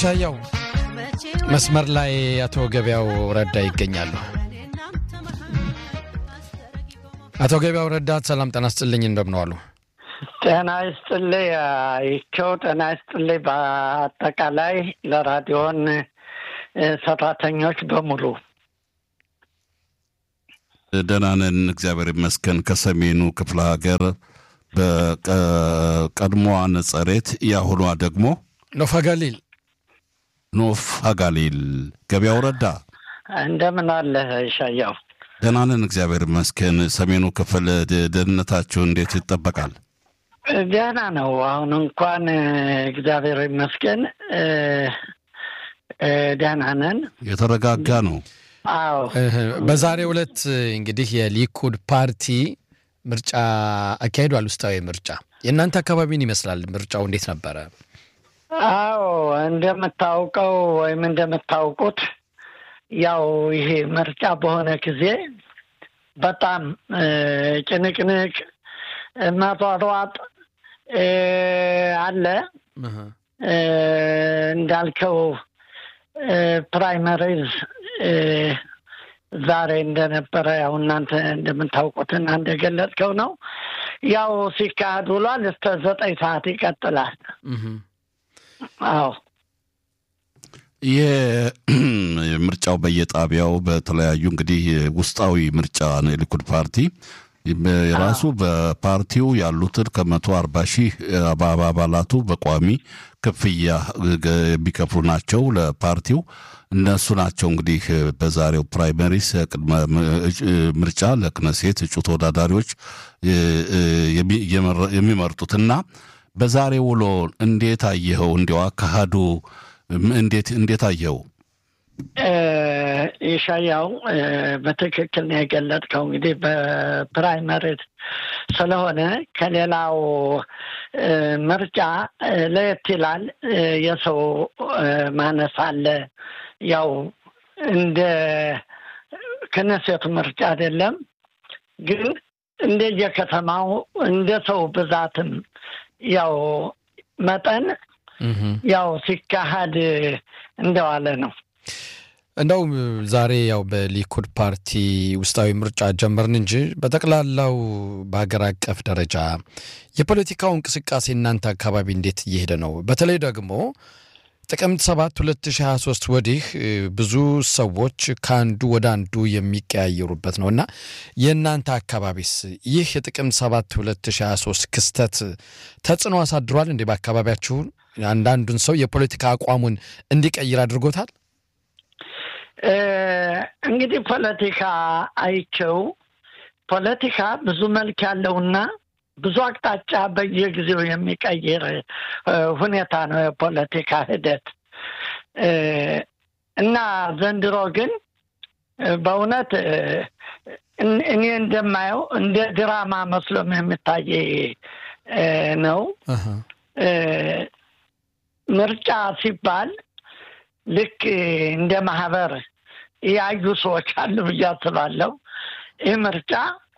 ይሻያው መስመር ላይ አቶ ገበያው ረዳ ይገኛሉ። አቶ ገበያው ረዳ ሰላም ጤና ይስጥልኝ፣ እንደምን ዋሉ? ጤና ይስጥልኝ ይቸው ጤና ይስጥልኝ። በአጠቃላይ ለራዲዮን ሰራተኞች በሙሉ ደህና ነን፣ እግዚአብሔር ይመስገን። ከሰሜኑ ክፍለ ሀገር በቀድሞዋ ነጸሬት የአሁኗ ደግሞ ኖፋ ጋሊል ኖፍ አጋሊል ገበያው ረዳ እንደምን አለህ ይሻያው? ደህና ነን፣ እግዚአብሔር ይመስገን። ሰሜኑ ክፍል ደህንነታችሁ እንዴት ይጠበቃል? ደህና ነው። አሁን እንኳን እግዚአብሔር ይመስገን ደህና ነን። የተረጋጋ ነው። አዎ በዛሬው ዕለት እንግዲህ የሊኩድ ፓርቲ ምርጫ አካሂዷል። ውስጣዊ ምርጫ የእናንተ አካባቢን ይመስላል። ምርጫው እንዴት ነበረ? አዎ እንደምታውቀው ወይም እንደምታውቁት ያው ይሄ ምርጫ በሆነ ጊዜ በጣም ጭንቅንቅ መሯሯጥ አለ። እንዳልከው ፕራይመሪዝ ዛሬ እንደነበረ ያው እናንተ እንደምታውቁትና እንደገለጽከው ነው። ያው ሲካሄድ ውሏል። እስከ ዘጠኝ ሰዓት ይቀጥላል። አዎ ይህ ምርጫው በየጣቢያው በተለያዩ እንግዲህ ውስጣዊ ምርጫ ነው። የሊኩድ ፓርቲ የራሱ በፓርቲው ያሉትን ከመቶ አርባ ሺህ አባላቱ በቋሚ ክፍያ የሚከፍሉ ናቸው ለፓርቲው። እነሱ ናቸው እንግዲህ በዛሬው ፕራይመሪስ ቅድመ ምርጫ ለክነሴት እጩ ተወዳዳሪዎች የሚመርጡትና በዛሬ ውሎ እንዴት አየኸው? እንዲያው አካሄዱ እንዴት እንዴት አየኸው? ይሻያው በትክክል ነው የገለጥከው። እንግዲህ በፕራይመሪ ስለሆነ ከሌላው ምርጫ ለየት ይላል። የሰው ማነስ አለ። ያው እንደ ክነሴቱ ምርጫ አይደለም፣ ግን እንደየከተማው እንደ ሰው ብዛትም ያው መጠን ያው ሲካሄድ እንደዋለ ነው። እንደው ዛሬ ያው በሊኩድ ፓርቲ ውስጣዊ ምርጫ ጀመርን እንጂ በጠቅላላው በሀገር አቀፍ ደረጃ የፖለቲካው እንቅስቃሴ እናንተ አካባቢ እንዴት እየሄደ ነው? በተለይ ደግሞ ጥቅምት 7 2023 ወዲህ ብዙ ሰዎች ከአንዱ ወደ አንዱ የሚቀያየሩበት ነው እና የእናንተ አካባቢስ ይህ የጥቅምት 7 2023 ክስተት ተጽዕኖ አሳድሯል እንዴ? በአካባቢያችሁ አንዳንዱን ሰው የፖለቲካ አቋሙን እንዲቀይር አድርጎታል? እንግዲህ ፖለቲካ አይቸው ፖለቲካ ብዙ መልክ ያለውና ብዙ አቅጣጫ በየጊዜው የሚቀይር ሁኔታ ነው የፖለቲካ ሂደት እና ዘንድሮ ግን በእውነት እኔ እንደማየው እንደ ድራማ መስሎም የሚታይ ነው። ምርጫ ሲባል ልክ እንደ ማህበር ያዩ ሰዎች አሉ ብዬ አስባለሁ። ይህ ምርጫ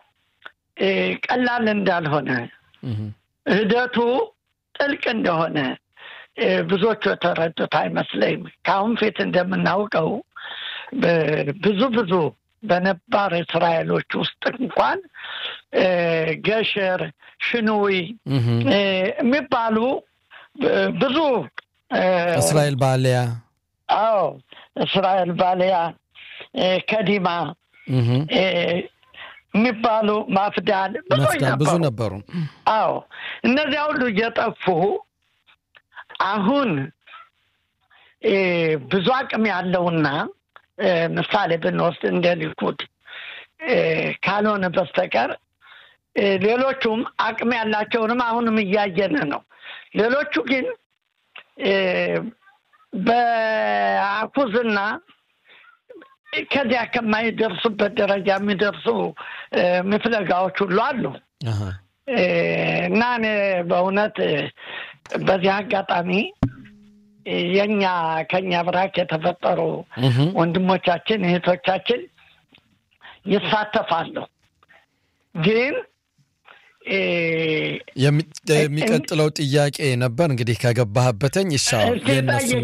ቀላል እንዳልሆነ ሂደቱ ጥልቅ እንደሆነ ብዙዎቹ የተረዱት አይመስለኝም። ከአሁን ፊት እንደምናውቀው ብዙ ብዙ በነባር እስራኤሎች ውስጥ እንኳን ገሸር፣ ሽኑዊ የሚባሉ ብዙ እስራኤል ባሊያ አዎ እስራኤል ባሊያ ከዲማ የሚባሉ ማፍዳል ብዙ ነበሩ። አዎ እነዚያ ሁሉ እየጠፉ አሁን ብዙ አቅም ያለውና ምሳሌ ብንወስድ እንደ ሊኩድ ካልሆነ በስተቀር ሌሎቹም አቅም ያላቸውንም አሁንም እያየን ነው። ሌሎቹ ግን በአኩዝና ከዚያ ከማይደርሱበት ደረጃ የሚደርሱ ምፍለጋዎች ሁሉ አሉ እና እኔ በእውነት በዚህ አጋጣሚ የኛ ከኛ ብራክ የተፈጠሩ ወንድሞቻችን እህቶቻችን ይሳተፋሉ። ግን የሚቀጥለው ጥያቄ ነበር እንግዲህ ከገባህበተኝ ይሻው የእነሱን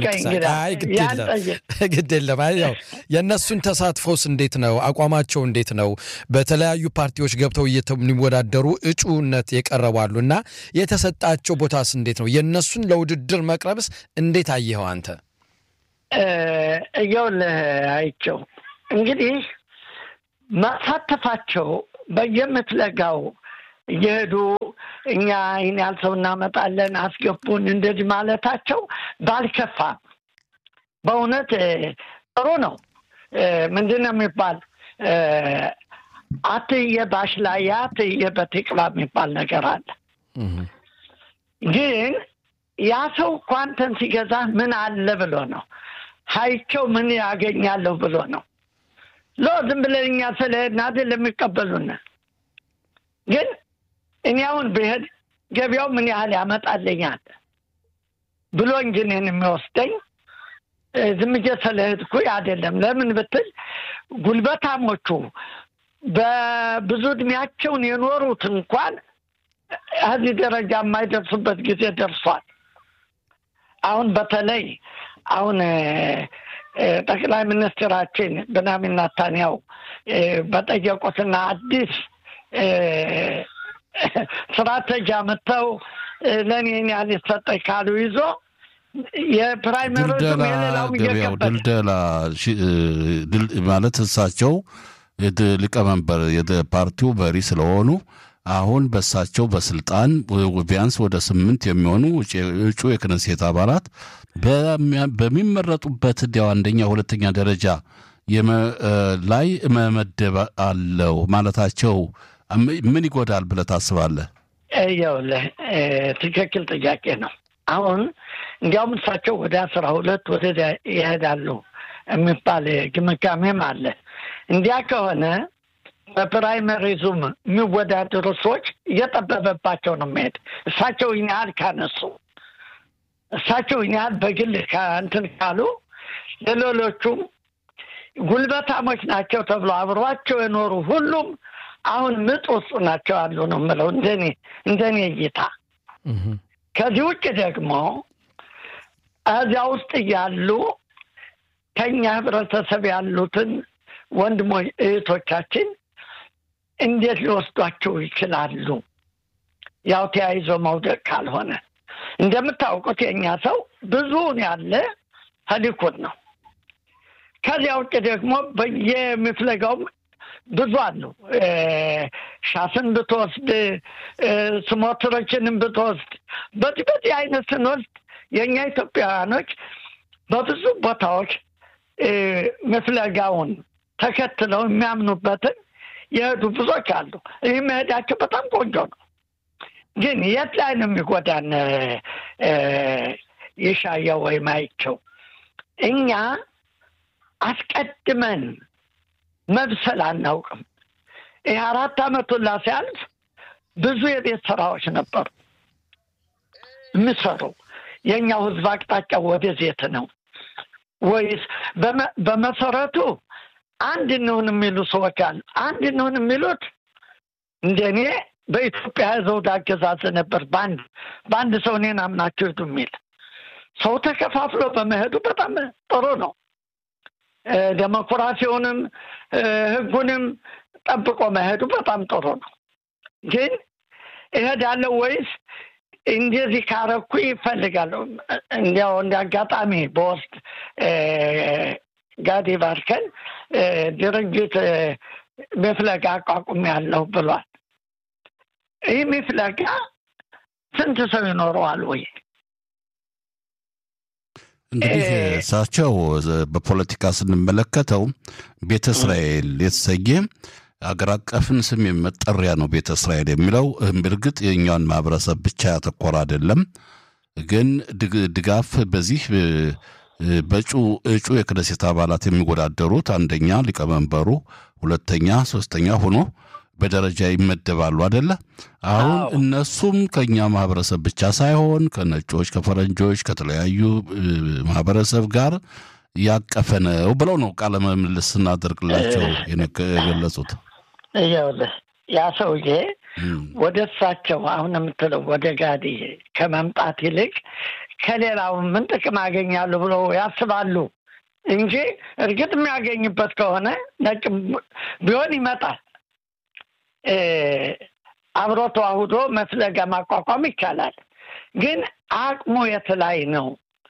ግድ የለም። ያው የእነሱን ተሳትፎስ እንዴት ነው? አቋማቸው እንዴት ነው? በተለያዩ ፓርቲዎች ገብተው የሚወዳደሩ እጩነት የቀረባሉ እና የተሰጣቸው ቦታስ እንዴት ነው? የእነሱን ለውድድር መቅረብስ እንዴት አየኸው አንተ? እየውልህ አይቸው እንግዲህ መሳተፋቸው በየምትለጋው እየሄዱ እኛ ይህን ያህል ሰው እናመጣለን አስገቡን እንደዚህ ማለታቸው ባልከፋ በእውነት ጥሩ ነው። ምንድን ነው የሚባል አትየ ባሽላያ አትየ በቴቅባ የሚባል ነገር አለ። ግን ያ ሰው እኮ አንተን ሲገዛ ምን አለ ብሎ ነው ሀይቸው ምን ያገኛለሁ ብሎ ነው ሎ ዝም ብለን እኛ ስለሄድን አይደል የሚቀበሉን። ግን እኔ አሁን ብሄድ ገበያው ምን ያህል ያመጣልኛል ብሎ እንጂ እኔን የሚወስደኝ ዝም ብዬ ስለሄድኩ አይደለም። ለምን ብትል ጉልበታሞቹ በብዙ እድሜያቸውን የኖሩት እንኳን እዚህ ደረጃ የማይደርሱበት ጊዜ ደርሷል። አሁን በተለይ አሁን ጠቅላይ ሚኒስትራችን ቤንያሚን ኔታንያሁ በጠየቁትና አዲስ ስትራቴጂ አምጥተው ለእኔ ያህል ይሰጠኝ ካሉ ይዞ የፕራይመሪዝም የሌላውም ገበያው ድልደላ ማለት እሳቸው ሊቀመንበር የፓርቲው መሪ ስለሆኑ አሁን በሳቸው በስልጣን ቢያንስ ወደ ስምንት የሚሆኑ እጩ የክነሴት አባላት በሚመረጡበት እንዲያው አንደኛ ሁለተኛ ደረጃ ላይ መመደብ አለው ማለታቸው ምን ይጎዳል ብለህ ታስባለህ? ይኸውልህ ትክክል ጥያቄ ነው። አሁን እንዲያውም እሳቸው ወደ አስራ ሁለት ወደዚያ ይሄዳሉ የሚባል ግምጋሜም አለ። እንዲያ ከሆነ በፕራይመሪዙም የሚወዳደሩ ሰዎች እየጠበበባቸው ነው የሚሄድ እሳቸው ይህን ያህል ካነሱ እሳቸው ይህን ያህል በግል እንትን ካሉ ለሌሎቹም ጉልበታሞች ናቸው ተብሎ አብሯቸው የኖሩ ሁሉም አሁን ምጥ ውስጥ ናቸው ያሉ ነው የምለው እንደኔ እንደኔ እይታ። ከዚህ ውጭ ደግሞ እዚያ ውስጥ እያሉ ከኛ ህብረተሰብ ያሉትን ወንድሞች እህቶቻችን እንዴት ሊወስዷቸው ይችላሉ? ያው ተያይዞ መውደቅ ካልሆነ እንደምታውቁት የእኛ ሰው ብዙውን ያለ ሊኩድ ነው። ከዚያ ውጭ ደግሞ በየምፍለጋውም ብዙ አሉ። ሻስን ብትወስድ ስሞትሮችንም ብትወስድ በዚህ በዚህ አይነት ስንወስድ የእኛ ኢትዮጵያውያኖች በብዙ ቦታዎች ምፍለጋውን ተከትለው የሚያምኑበትን የሄዱ ብዙዎች አሉ። ይህ መሄዳቸው በጣም ቆንጆ ነው። ግን የት ላይ ነው የሚጎዳን? የሻየው ወይም አይቸው እኛ አስቀድመን መብሰል አናውቅም። ይህ አራት ዓመቱን ሲያልፍ ብዙ የቤት ስራዎች ነበሩ የሚሰሩ። የእኛው ህዝብ አቅጣጫ ወደዜት ነው ወይስ በመሰረቱ አንድ እንሁን የሚሉ ሰዎች አሉ። አንድ እንሁን የሚሉት እንደኔ በኢትዮጵያ ዘውድ አገዛዝ ነበር። በአንድ በአንድ ሰው እኔን አምናችሁ ሂዱ የሚል ሰው ተከፋፍሎ በመሄዱ በጣም ጥሩ ነው። ዴሞክራሲውንም ህጉንም ጠብቆ መሄዱ በጣም ጥሩ ነው። ግን እሄዳለሁ ወይስ እንደዚህ ካረኩ ይፈልጋለሁ። እንዲያው እንደ አጋጣሚ በወስድ ጋዲ ባርከን ድርጅት መፍለጋ አቋቁም ያለሁ ብሏል። ይህ መፍለጋ ስንት ሰው ይኖረዋል ወይ? እንግዲህ እሳቸው በፖለቲካ ስንመለከተው ቤተ እስራኤል የተሰኘ አገር አቀፍን ስም መጠሪያ ነው። ቤተ እስራኤል የሚለው እርግጥ የእኛውን ማህበረሰብ ብቻ ያተኮረ አይደለም። ግን ድጋፍ በዚህ በእጩ እጩ የክነሴት አባላት የሚወዳደሩት አንደኛ ሊቀመንበሩ፣ ሁለተኛ፣ ሶስተኛ ሆኖ በደረጃ ይመደባሉ አደለ? አሁን እነሱም ከእኛ ማህበረሰብ ብቻ ሳይሆን ከነጮች፣ ከፈረንጆች፣ ከተለያዩ ማህበረሰብ ጋር ያቀፈ ነው ብለው ነው ቃለ ምልልስ ስናደርግላቸው የገለጹት። ይኸውልህ ያ ሰውዬ ወደ እሳቸው አሁን የምትለው ወደ ጋዲ ከመምጣት ይልቅ ከሌላው ምን ጥቅም አገኛለሁ ብለው ያስባሉ እንጂ እርግጥ የሚያገኝበት ከሆነ ነጭ ቢሆን ይመጣል። አብሮ ተዋህዶ መፍለጋ ማቋቋም ይቻላል። ግን አቅሙ የት ላይ ነው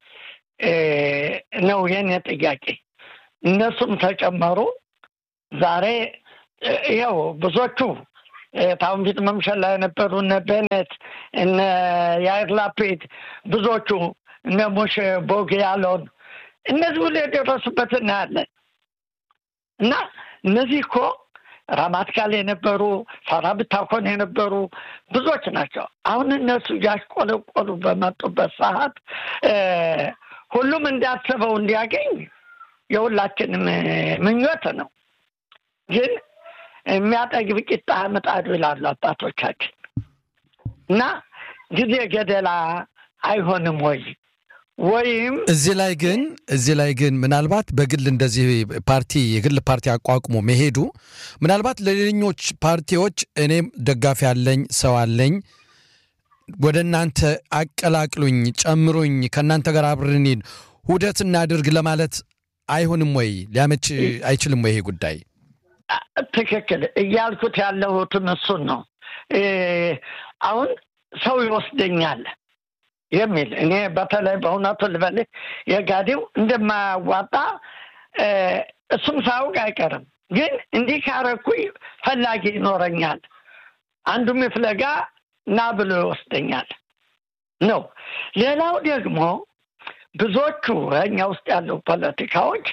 ነው የኔ ጥያቄ። እነሱም ተጨመሩ። ዛሬ ይኸው ብዙዎቹ ታሁን ፊት መምሸል ላይ የነበሩ እነ ቤኔት እነ ያይር ላፒድ ብዙዎቹ እነ ሞሼ ቦግ ያለውን እነዚህ ሁሉ የደረሱበት እናያለን። እና እነዚህ እኮ ራማትካል የነበሩ ሳራ ብታኮን የነበሩ ብዙዎች ናቸው። አሁን እነሱ እያሽቆለቆሉ በመጡበት ሰዓት ሁሉም እንዳሰበው እንዲያገኝ የሁላችንም ምኞት ነው። ግን የሚያጠግብ ቂጣ ምጣዱ ይላሉ አባቶቻችን እና ጊዜ ገደላ አይሆንም ወይ ወይም እዚህ ላይ ግን እዚህ ላይ ግን ምናልባት በግል እንደዚህ ፓርቲ የግል ፓርቲ አቋቁሞ መሄዱ ምናልባት ለሌሎች ፓርቲዎች እኔም ደጋፊ አለኝ ሰው አለኝ ወደ እናንተ አቀላቅሉኝ፣ ጨምሩኝ፣ ከእናንተ ጋር አብረን ውህደት እናድርግ ለማለት አይሆንም ወይ? ሊያመች አይችልም ወይ? ይሄ ጉዳይ ትክክል እያልኩት ያለሁትም እሱን ነው። አሁን ሰው ይወስደኛል የሚል እኔ በተለይ በእውነቱ ልበልህ የጋዴው እንደማያዋጣ እሱም ሳያውቅ አይቀርም። ግን እንዲህ ካረኩኝ ፈላጊ ይኖረኛል፣ አንዱም ፍለጋ ና ብሎ ይወስደኛል ነው። ሌላው ደግሞ ብዙዎቹ እኛ ውስጥ ያሉ ፖለቲካዎች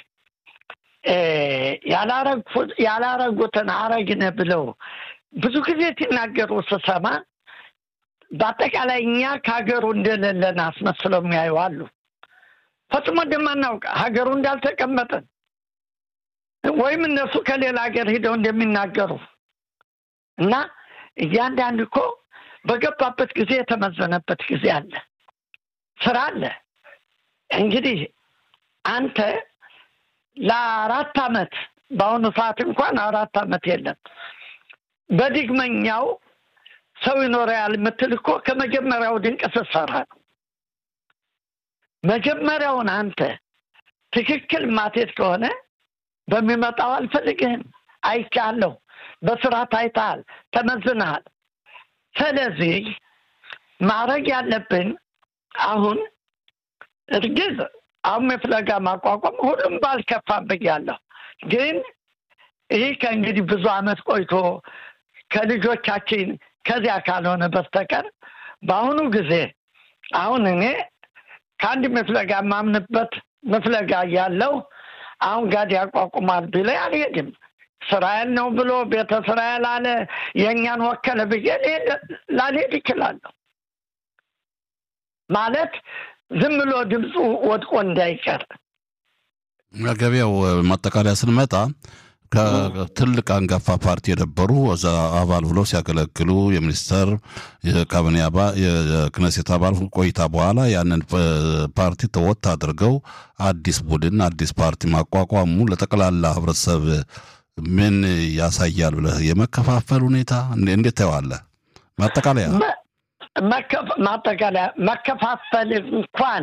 ያላረጉትን አረግነ ብለው ብዙ ጊዜ ሲናገሩ ስሰማ በአጠቃላይ እኛ ከሀገሩ እንደሌለን አስመስለው የሚያዩ አሉ። ፈጽሞ እንደማናውቅ ሀገሩ እንዳልተቀመጠን ወይም እነሱ ከሌላ ሀገር ሂደው እንደሚናገሩ እና እያንዳንድ እኮ በገባበት ጊዜ የተመዘነበት ጊዜ አለ፣ ስራ አለ። እንግዲህ አንተ ለአራት አመት በአሁኑ ሰዓት እንኳን አራት አመት የለም በድግመኛው ሰው ይኖረያል የምትል እኮ ከመጀመሪያው ድንቅ ስትሰራ ነው። መጀመሪያውን አንተ ትክክል ማቴት ከሆነ በሚመጣው አልፈልግህም፣ አይቻለሁ፣ በስራ ታይተሃል፣ ተመዝነሃል። ስለዚህ ማድረግ ያለብን አሁን እርግዝ አሁን የፍለጋ ማቋቋም ሁሉም ባልከፋ ብያለሁ። ግን ይህ ከእንግዲህ ብዙ አመት ቆይቶ ከልጆቻችን ከዚያ ካልሆነ በስተቀር በአሁኑ ጊዜ አሁን እኔ ከአንድ መፍለጋ የማምንበት መፍለጋ እያለው አሁን ጋድ ያቋቁማል ቢለኝ አልሄድም። እስራኤል ነው ብሎ ቤተ እስራኤል አለ የእኛን ወከለ ብዬ ላልሄድ ይችላለሁ። ማለት ዝም ብሎ ድምፁ ወድቆ እንዳይቀር ገበያው ማጠቃለያ ስንመጣ ከትልቅ አንጋፋ ፓርቲ የነበሩ እዛ አባል ብለው ሲያገለግሉ የሚኒስተር የካቢኔ አባል የክነሴት አባል ቆይታ በኋላ ያንን ፓርቲ ተወት አድርገው አዲስ ቡድን አዲስ ፓርቲ ማቋቋሙ ለጠቅላላ ህብረተሰብ ምን ያሳያል ብለህ የመከፋፈል ሁኔታ እንዴት ታየዋለህ? ማጠቃለያ ማጠቃለያ መከፋፈል እንኳን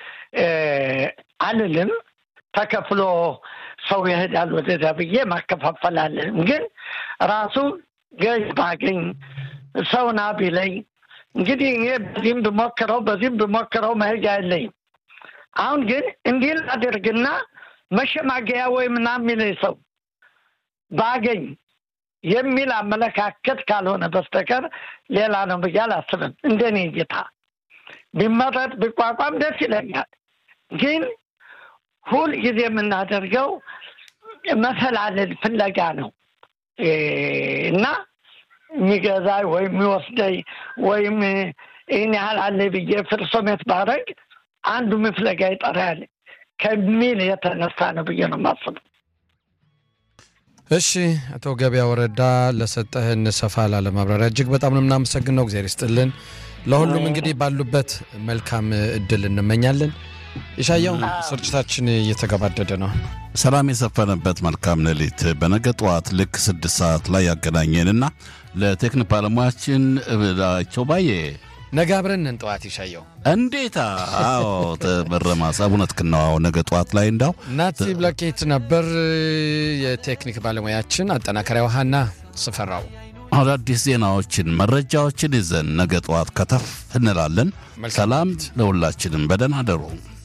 አልልም ተከፍሎ ሰው ይሄዳል ወደዚያ ብዬ ማከፋፈል አለንም። ግን ራሱ ገዥ ባገኝ ሰውና ቢለኝ እንግዲህ እኔ በዚህም ብሞክረው በዚህም ብሞክረው መሄጃ የለኝም። አሁን ግን እንዲህ ላድርግና መሸማገያ ወይ ምናምን የሚለኝ ሰው ባገኝ የሚል አመለካከት ካልሆነ በስተቀር ሌላ ነው ብዬ አላስብም። እንደኔ እይታ ቢመረጥ ቢቋቋም ደስ ይለኛል። ግን ሁል ጊዜ የምናደርገው መፈላለል ፍለጋ ነው እና የሚገዛኝ ወይም የሚወስደኝ ወይም ይህን ያህል አለ ብዬ ፍርሶሜት ባረግ አንዱ ፍለጋ ይጠራል ከሚል የተነሳ ነው ብዬ ነው የማስበው። እሺ አቶ ገበያ ወረዳ ለሰጠህን ሰፋ ላለ ማብራሪያ እጅግ በጣም ነው የምናመሰግነው። እግዚአብሔር ይስጥልን። ለሁሉም እንግዲህ ባሉበት መልካም እድል እንመኛለን። የሻያው ስርጭታችን እየተገባደደ ነው። ሰላም የሰፈነበት መልካም ሌሊት። በነገ ጠዋት ልክ ስድስት ሰዓት ላይ ያገናኘንና ለቴክኒክ ባለሙያችን ቸው ባዬ ነገ አብረን ነን። ጠዋት ይሻየው እንዴታ! አዎ ተበረማስ እውነት ክናዋው ነገ ጠዋት ላይ እንዳው ናቲ ብላኬት ነበር የቴክኒክ ባለሙያችን። አጠናከሪያ ውሃና ስፈራው አዳዲስ ዜናዎችን መረጃዎችን ይዘን ነገ ጠዋት ከተፍ እንላለን። ሰላም ለሁላችንም። በደህና አደሩ።